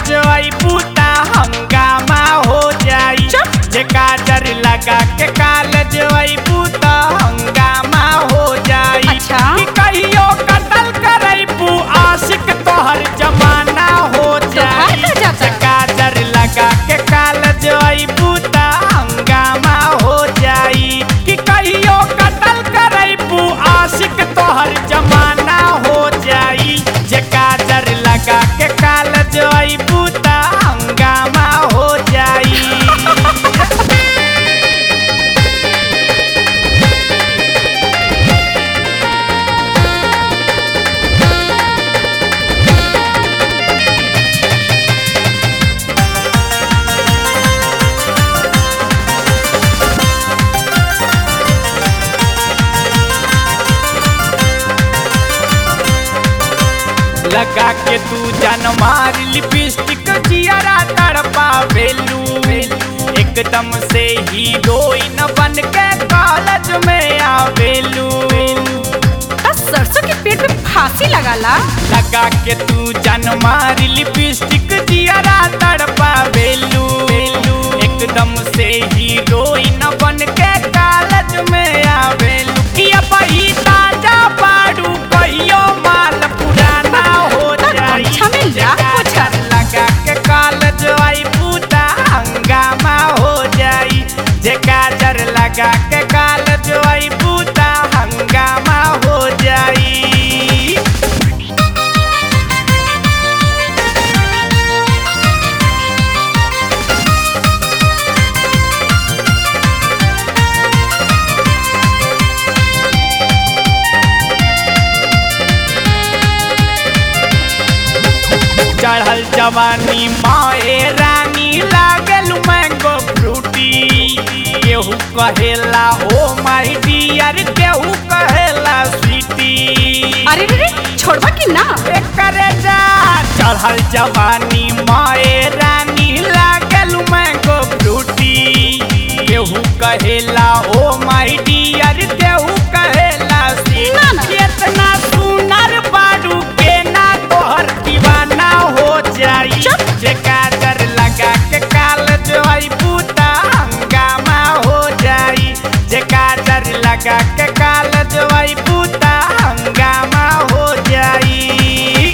जई बूता हंगामा हो जाई जे काजर लगा के काल जई बूता हंगामा हो जाई अच्छा। कि कहियो कतल करई बू आशिक तोहर जमाना हो जाई तोहार का जाता? जे काजर लगा के काल जई बूता हंगामा हो जाई कि कहियो कतल करई बू आशिक तोहर जमाना हो जाई जे काजर लगा के काल जई बूता हंगामा हो जाई लगा के तू जन मार लिपस्टिक जियरा तड़पा वेलू एकदम से हीरोइन बन के कॉलेज में आवेलू बस सरसों के पेड़ पे फांसी लगाला लगा के तू जन मार लिपस्टिक जियरा तड़पा वेलू एकदम से हीरोइन बन के कॉलेज में आवेलू कि अब ही ताजा बाड़ू कहियो माल पुराना हो जाई अच्छा में लाख पोछा। लगा के कॉलेज आई पूता हंगामा हो जाई जे काजर लगा के कॉलेज आई पूता हंगामा हो जाई चढ़ल जवानी माए रानी लागल मैंगो फ्रूटी केहू कहेला ओ माई डियर केहू कहेला स्वीटी अरे रे रे छोड़बा कि ना करे जा चढ़ल जवानी माए रानी लागल मैंगो फ्रूटी केहू कहेला ओ माई डियर केहू कहेला स्वीटी ना, ना। केतना सुनर बारू के ना तोहर दीवाना हो जाई चुप। जे काजर लगा के काल जोई बूता हंगामा हो जाई जे काजर लगा के काल जोई बूता हंगामा हो जाई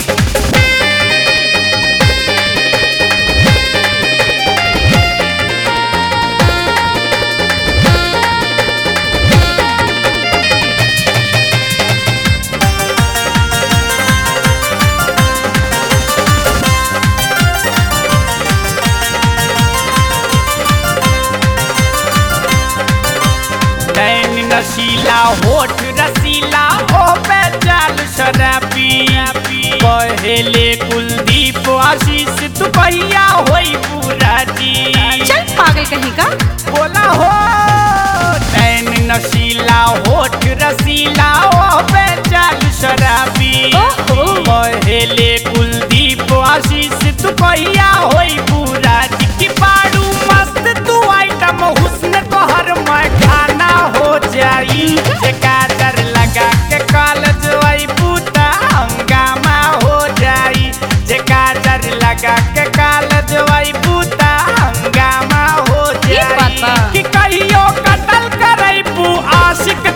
नैन नशीला होठ रसीला ओ पे चाल शराबी पहले कुलदीप आशीष तू भैया होई पूरा जी चल पागल कहीं का बोला हो नैन नशीला होठ रसीला ओ पे चाल शराबी ओहो। पहले कुलदीप आशीष तू भैया होई पूरा जी की बाड़ू मस्त तू आइटम हुस्न तोहर मैं खाना हो जाई जे काजर लगा के कॉलेज आई बूता हंगामा हो जाई जे काजर लगा के कॉलेज आई बूता हंगामा हो ये बात जाई बा। कि कहियो कतल करई बू आशिक